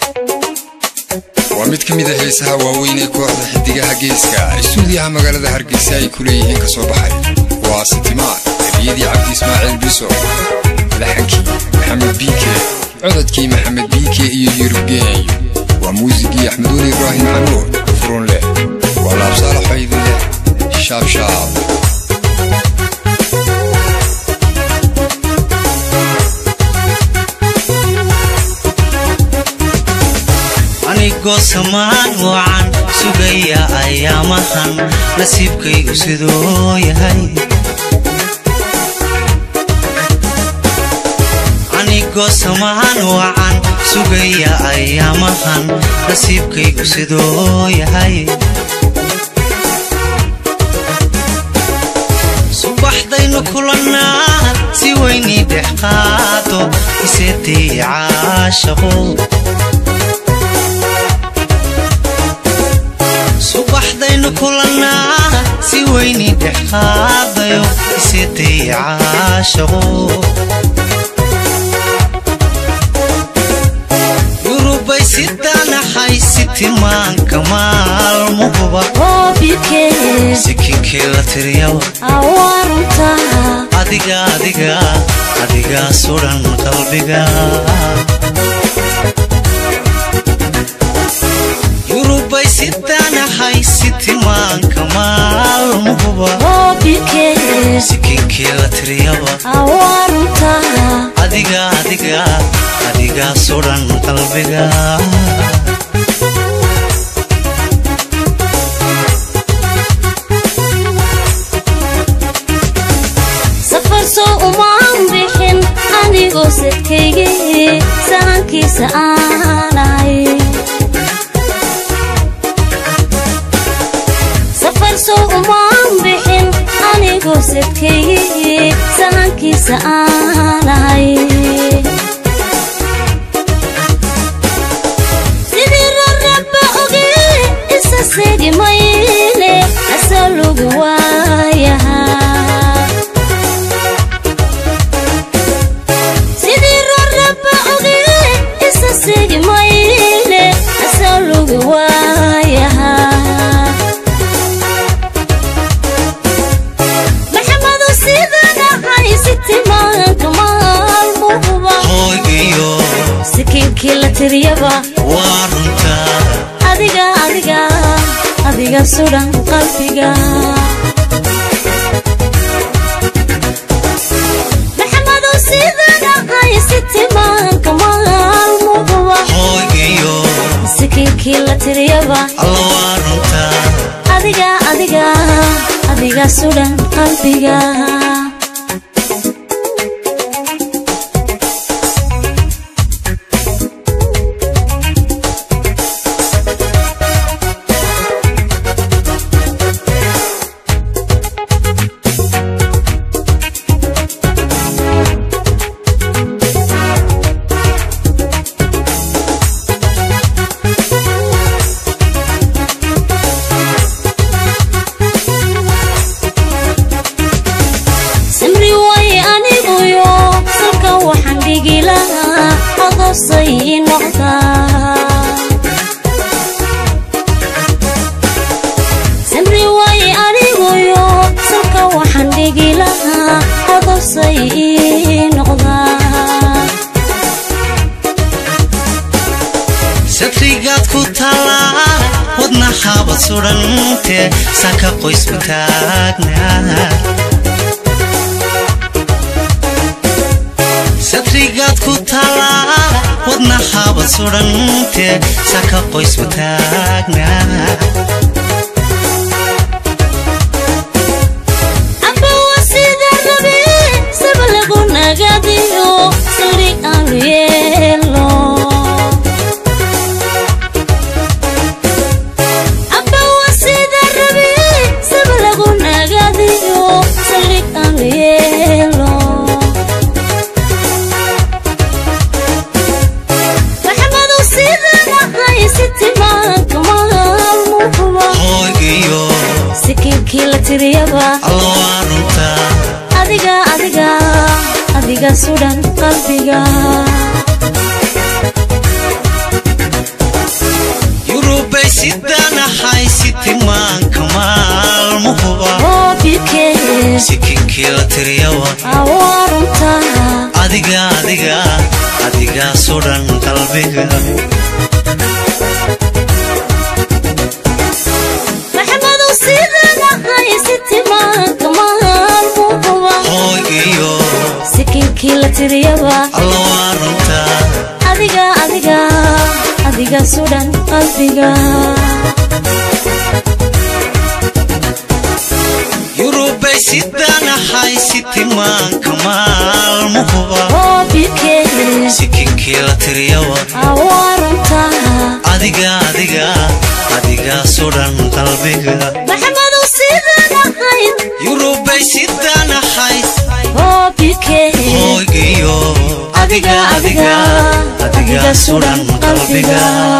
waa mid ka mid a heesaha waaweyn ee kooxda xidigaha geeska istuudiyaha magaalada hargeysa ay ku leeyihiin ka soo baxay waa sitimaan eriyadii cabdi ismaaciil biso laxankii maxamed biike codadkii maxamed biike iyo yurubgeeyo waa muusigii axmeduuli ibraahim xanuur furun leh waa laabsaalaxo idin leh shaabshaab anigoo samaan wacan sugaya ayaamahan nasiibkaygu siduu yahay anigoo samaan wacan sugaya ayaamahan nasiibkaygu siduu yahay subaxdaynu kulannaa si weynii dhex qaado iseetay caashaqo subaxdaynu kulannaa si weynii dhex qaadayo iseetay caashaqo yurubay sidaanahay sitimaanka maalmuhuba sikinkii la tiriyaba adiga adiga adigaa sudhan qalbiga yurubay sidaanahay sitimaanka maalmuhuba sikinkii la tiriyaba adiga adiga adigaa sudhan qalbiga safarso umaan bixin anigoo sadkaygii sahankiisa aanay safarso umaan bixin anigoo sadkaygii sahankiisa aanay sidii raraba oge isa segi mayle asalugu waayahaa sidii raraba oge isa segi mayle asalugu waayahaa maxamadu sidanahay sitimaanka maalmuhuba hooygiyo sikiinkii la tiriyaba waa runta adiga adiga adiga sudhan qalbiga maxamadu sidanahay sitimaanka maalmuhuba hooygiyo sikiinkii la tiriyaba alla waa runta adiga adiga adiga sudhan qalbiga samri waaye aniguyo salka waxaan dhigi lahaa odosay ii noqdaa samri waaye aniguyo salka waxaan dhigi lahaa odosay ii noqdaa satrigaad ku tallaa wadna xaabad sudhante saka qoysku taagnaa satrigaad ku tallaa wadna xaabad sudhante saka qoysku taagnaa amba waa sida rabe saba lagu nagadiyo sari aanu yeelo amba waa sida rabe saba lagu nagadiyo sari aanu yeelo maxamadu sidanahay sitimaanka maalmuhuba hooygiyo sikiinkii la tiriyaba alla waa runta adiga adiga adiga sudhan qalbiga sidanahay sitimaanka maalmuhuba hoobikee sikinkii la tiriyaba awaarunta adiga adiga adigaasoo dhan qalbiga maxamadow sidanahay sitimaanka maalmuhuba hooy iyo sikinkii la tiriyaba alla waa runta adiga adiga adiga sudhan qalbiga yurubay sidanahay sitimaanka maalmuhuba hoobikee sikinkii la tiriyaba awaarunta adiga adiga adigaasoo dhan qalbiga maxamadow sidanahay yurubay sidanahay hoobikee hooy iyo adiga adiga adiga sudhan qalbiga